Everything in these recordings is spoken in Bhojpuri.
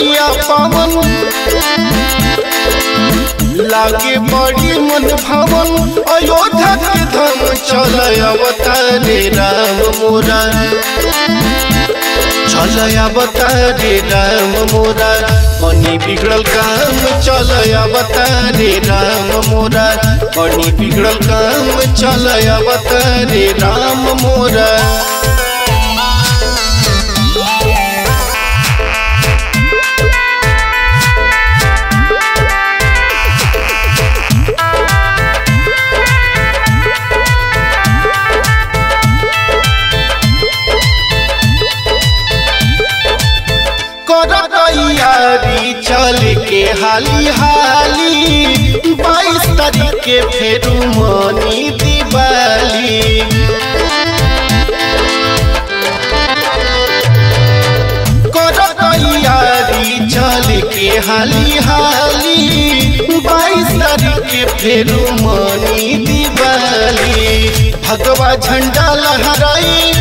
नगरिया पावन लागे बड़ी मन भवन अयोध्या के धाम चल अवतारे राम मोरा चल अवतारे राम मोरा बनी बिगड़ल काम चल अवतारे राम मोरा बनी बिगड़ल काम चल अवतारे राम मोरा कर तैयारी चल के हाली हाली बाईस तारीख के फेरू मनी दिवाली कर तैयारी चल के हाली हाली बाईस तारीख के फेरू मनी दिवाली भगवा झंडा लहराई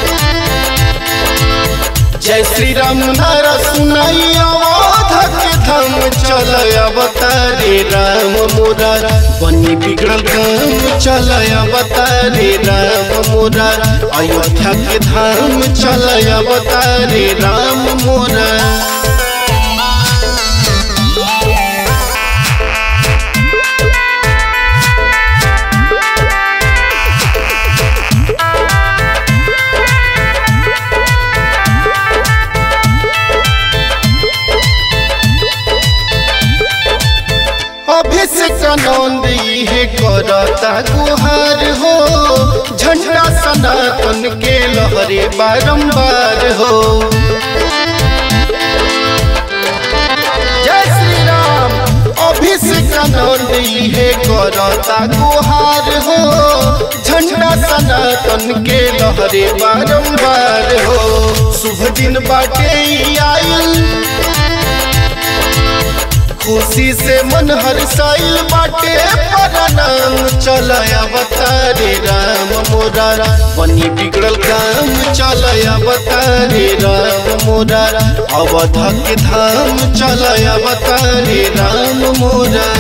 जय श्री राम नारा सुनाई अवध के धाम चल अवतारे राम मोरा बनी बिगड़ल काम चल अवतारे राम मोरा अयोध्या के धाम चल अवतारे राम मोरा अभिषेक आनंद इहे करता गुहार हो झंडा सनातन के लहरे बारंबार हो जय श्री राम अभिषेक आनंद इहे करता गुहार हो झंडा सनातन के लहरे बारंबार हो शुभ दिन बाटे ई आइल खुशी से मन हर्षाइल बाटे परनाम चल अवतारे राम मोरा बनी बिगड़ल काम चल अवतारे राम मोरा अवध के धाम चल अवतारे राम मोरा